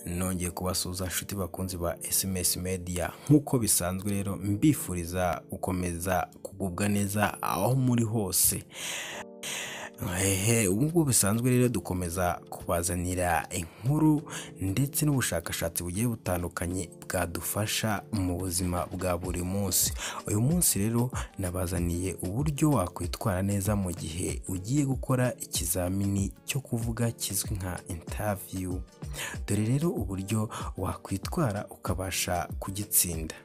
nongeye kubasuhuza inshuti bakunzi ba sms media nk'uko bisanzwe rero mbifuriza gukomeza kugubwa neza aho muri hose hehe ubwo bisanzwe rero dukomeza kubazanira inkuru ndetse n'ubushakashatsi bugiye butandukanye bwadufasha mu buzima bwa buri munsi uyu munsi rero nabazaniye uburyo wakwitwara neza mu gihe ugiye gukora ikizamini cyo kuvuga kizwi nka intaviyu dore rero uburyo wakwitwara ukabasha kugitsinda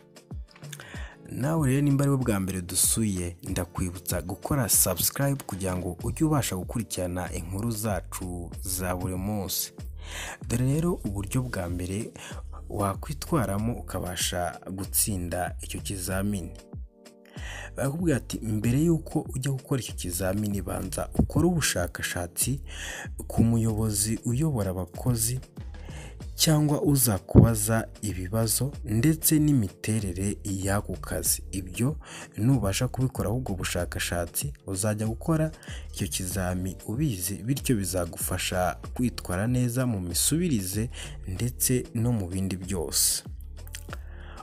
nawe rero nimba ari bwa mbere dusuye ndakwibutsa gukora subscribe kugira ngo ujye ubasha gukurikirana inkuru zacu za buri munsi dore rero uburyo bwa mbere wakwitwaramo ukabasha gutsinda icyo kizamini barakubwira ati mbere y'uko ujya gukora icyo kizamini banza ukore ubushakashatsi ku muyobozi uyobora abakozi cyangwa uzakubaza ibibazo ndetse n'imiterere y'ako kazi ibyo nubasha kubikora ahubwo bushakashatsi uzajya gukora icyo kizami ubizi bityo bizagufasha kwitwara neza mu misubirize ndetse no mu bindi byose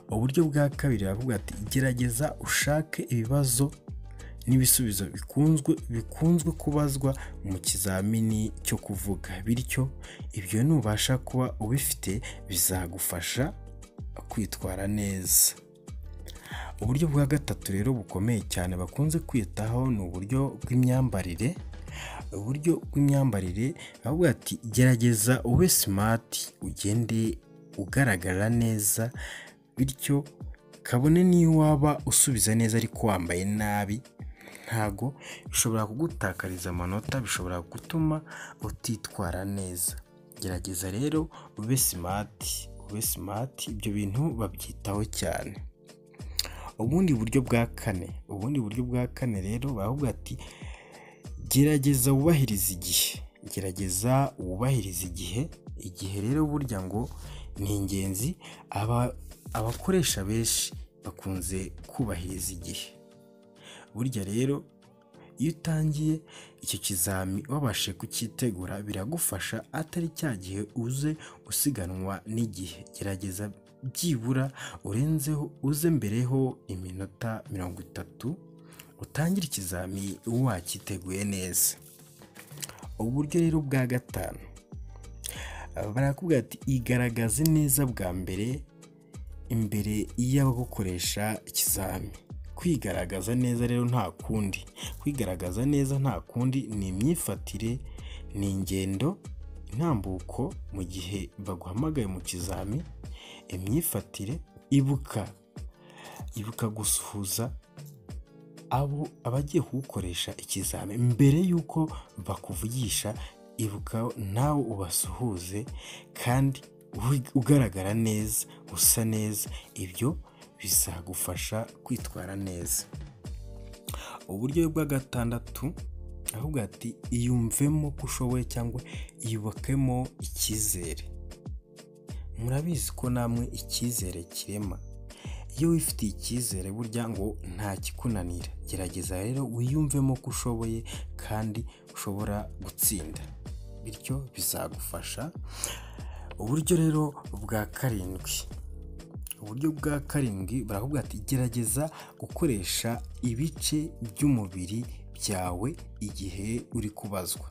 uburyo bwa kabiri baravuga ati gerageza ushake ibibazo n'ibisubizo bikunzwe bikunzwe kubazwa mu kizamini cyo kuvuga bityo ibyo nubasha kuba ubifite bizagufasha kwitwara neza uburyo bwa gatatu rero bukomeye cyane bakunze kwitaho ni uburyo bw'imyambarire uburyo bw'imyambarire bavuga ati gerageza ube simati ugende ugaragara neza bityo kabone niyo waba usubiza neza ariko wambaye nabi ntago bishobora kugutakariza amanota bishobora gutuma utitwara neza gerageza rero ube simati ube simati ibyo bintu babyitaho cyane ubundi buryo bwa kane ubundi buryo bwa kane rero baravuga ati gerageza wubahiriza igihe gerageza wubahiriza igihe igihe rero burya ngo ni ingenzi abakoresha benshi bakunze kubahiriza igihe burya rero iyo utangiye icyo kizami wabashe kucyitegura biragufasha atari cya gihe uze usiganwa n'igihe gerageza byibura urenzeho uze mbereho iminota mirongo itatu utangire ikizami wacyiteguye neza uburyo rero bwa gatanu barakubwira ati igaragaze neza bwa mbere imbere y'abagukoresha ikizami kwigaragaza neza rero nta kundi kwigaragaza neza nta kundi ni imyifatire ni ingendo intambuko mu gihe baguhamagaye mu kizami imyifatire ibuka ibuka gusuhuza abo abagiye kuwukoresha ikizami mbere y'uko bakuvugisha ibuka nawe ubasuhuze kandi ugaragara neza usa neza ibyo bizagufasha kwitwara neza uburyo bwa gatandatu ahubwo ati iyumvemo ko ushoboye cyangwa yubakemo icyizere murabizi ko namwe icyizere kirema iyo wifitiye icyizere burya ngo ntakikunanira gerageza rero wiyumvemo ko ushoboye kandi ushobora gutsinda bityo bizagufasha uburyo rero bwa karindwi uburyo bwa karindwi baravuga ati gerageza gukoresha ibice by'umubiri byawe igihe uri kubazwa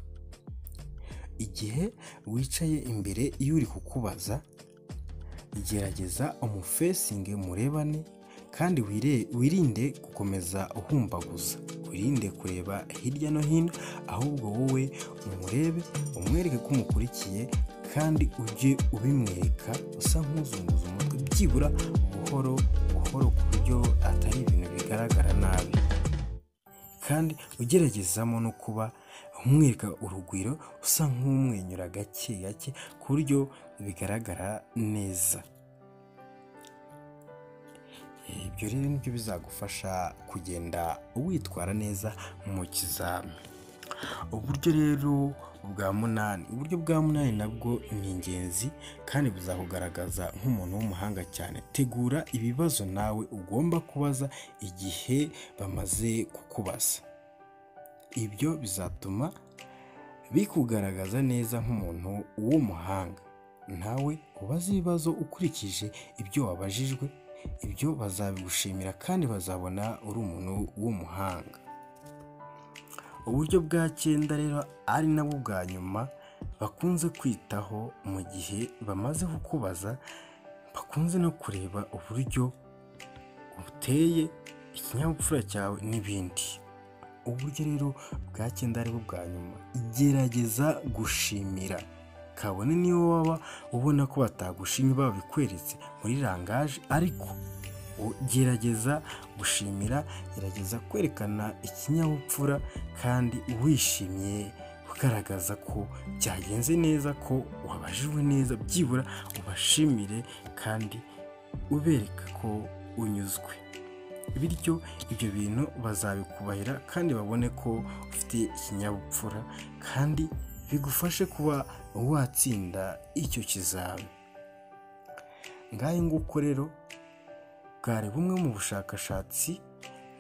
igihe wicaye imbere iyo uri kukubaza gerageza umufesinge murebane kandi wirinde gukomeza uhumbaguza wirinde kureba hirya no hino ahubwo wowe umurebe umwereke ko umukurikiye kandi ujye ubimwereka usa nk'uzunguza umutwe byibura buhoro buhoro ku buryo atari ibintu bigaragara nabi kandi ugeragezamo no kuba umwereka urugwiro usa nk'umwenyura gake gake ku buryo bigaragara neza ibyo rero nibyo bizagufasha kugenda witwara neza mu kizami uburyo rero bwa munani uburyo bwa munani nabwo ni ingenzi kandi buzakugaragaza nk'umuntu w'umuhanga cyane tegura ibibazo nawe ugomba kubaza igihe bamaze kukubaza ibyo bizatuma bikugaragaza neza nk'umuntu w'umuhanga nawe ubaze ibibazo ukurikije ibyo wabajijwe ibyo bazabigushimira kandi bazabona uri umuntu w'umuhanga uburyo bwa cyenda rero ari nabwo bwa nyuma bakunze kwitaho mu gihe bamaze kukubaza bakunze no kureba uburyo uteye ikinyabupfura cyawe n'ibindi uburyo rero bwa cyenda aribwo bwa nyuma gerageza gushimira kabone niyo waba ubona ko batagushimye babikweretse muri rangaje ariko gerageza gushimira gerageza kwerekana ikinyabupfura kandi wishimiye ugaragaza ko byagenze neza ko wabajijwe neza byibura ubashimire kandi ubereka ko unyuzwe bityo ibyo bintu bazabikubahira kandi babone ko ufite ikinyabupfura kandi bigufashe kuba watsinda icyo kizami ngahe nguko rero bwari bumwe mu bushakashatsi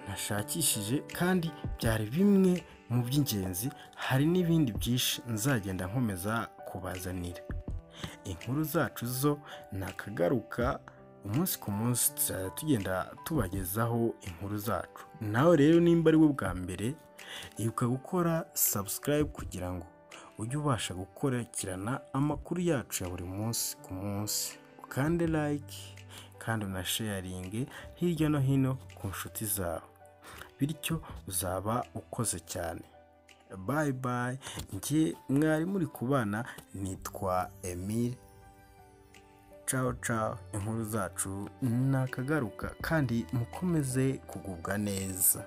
nashakishije kandi byari bimwe mu by'ingenzi hari n'ibindi byinshi nzagenda nkomeza kubazanira inkuru zacu zo nakagaruka umunsi ku munsi tuzajya tugenda tubagezaho inkuru zacu nawe rero nimba ari wo bwa mbere ibuka gukora sabusikarayibu kugira ngo ujye ubasha gukurikirana amakuru yacu ya buri munsi ku munsi ukande layike kandi unasheyaringe hirya no hino ku nshuti zawe bityo uzaba ukoze cyane bayi bayi njye mwari muri kubana nitwa emile caho caho inkuru zacu ni akagaruka kandi mukomeze kugubwa neza